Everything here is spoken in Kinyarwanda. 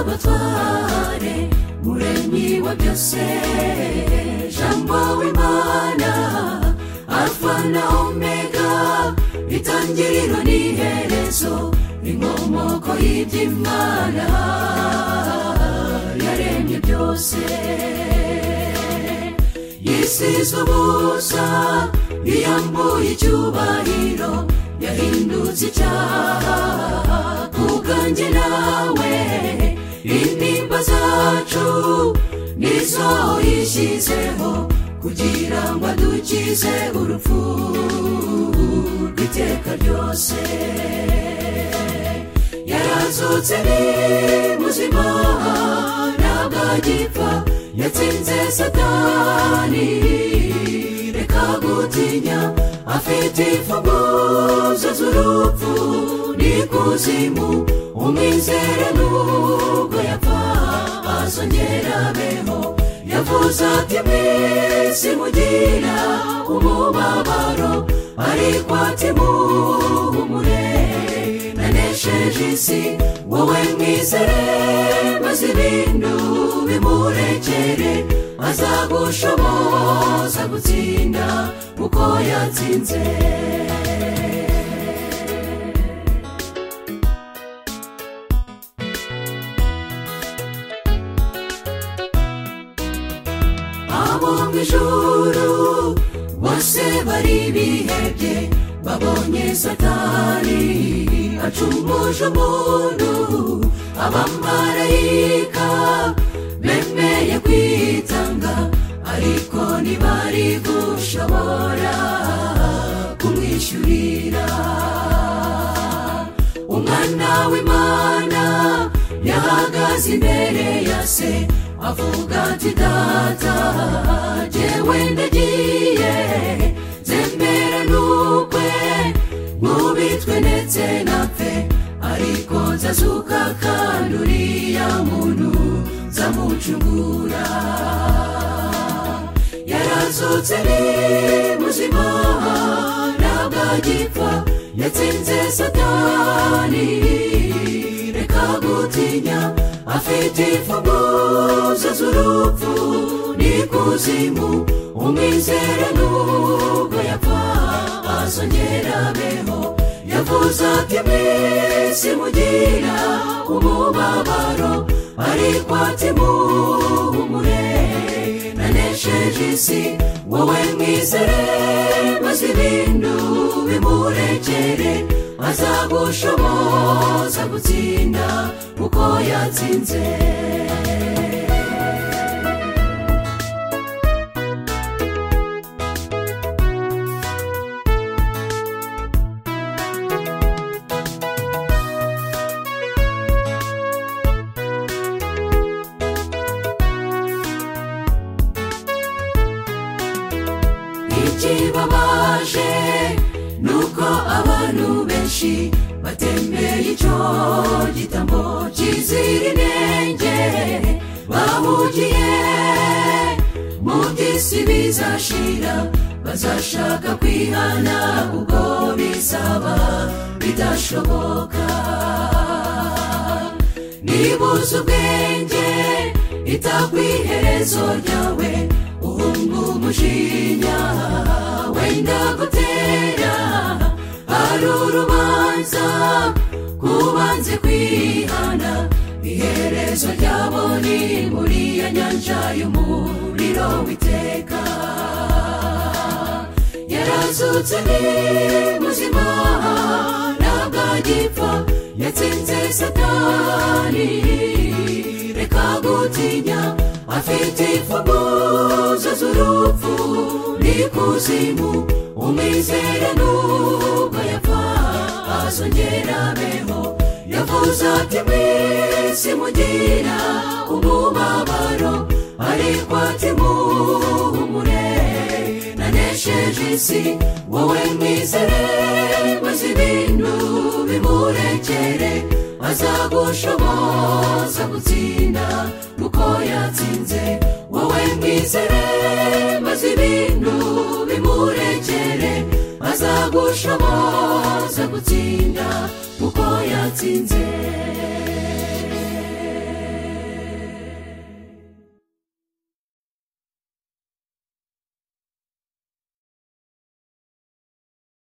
batware muremyi wa byose jambo w'imana alfa na omega itangiriro n'iherezo inkomoko y'iby'imana yaremye byose yisize ubusa yiyambuye icyubahiro yahindutse icyaha ku bwanjye nawe intimba zacu nizo yishyizeho kugira ngo adukize urupfu rw'iteka ryose yarazutse ni muzima ntabwo agipfa yatsinze satani reka gutinya afite imfunguzo z'urupfu n'ikuzimu umwizere nubwo yapfa azongera abeho yavuze ati mwese mugira umubabaro ariko ati muhumure nanesheje isi wowe mwizere maze ibintu bimurekere azagushoboza gutsinda uko yatsinze abo mu ijuru bose bari bihebye babonye satani acumuje umuntu abamarayika bemeye kwitanga ariko ntibari gushobora kumwishyurira umwana w'imana yahagaze imbere ya se avuga ati data jyewe ndagiye zemera n'ukwe nkubitwe ndetse napfe ariko nzazuka kandi uriya muntu nzamucungura yarazutse ni muzima ntabwo agipfa yatsinze satani reka gutinya afite imfunguzo z'urupfu n'ikuzimu umwizere nubwo yapfa azongera abeho yavuze ati mwese mugira umubabaro ariko ati muhumure nanesheje isi wowe mwizere maze ibintu bimurekere azagushoboza gutsinda uko yatsinze ikibabaje ni uko abantu benshi batembera icyo gitambo kizira inenge bahugiye mu by'isi bizashira bazashaka kwihana kuko bizaba bidashoboka nibuze ubwenge itakwiherezo ryawe uhunga umujinya wenda gutera hari urubanza kubanze kwihana iherezo ryabo ni muri ya nyanja y'umuriro witeka yarazutse ni muzima ntabwo agipfa yatsinze satani reka gutinya afite imfunguzo z'urupfu n'ikuzimu umwizere nubwo yapfa azongera abeho yavuze ati mwese mugira umubabaro ariko ati muhumure nanesheje isi wowe mwizere maze ibintu bimurekere azagushoboza gutsinda uko yatsinze wowe mwizere maze ibintu bimurekere azagushoboza gutsinda uko yatsinze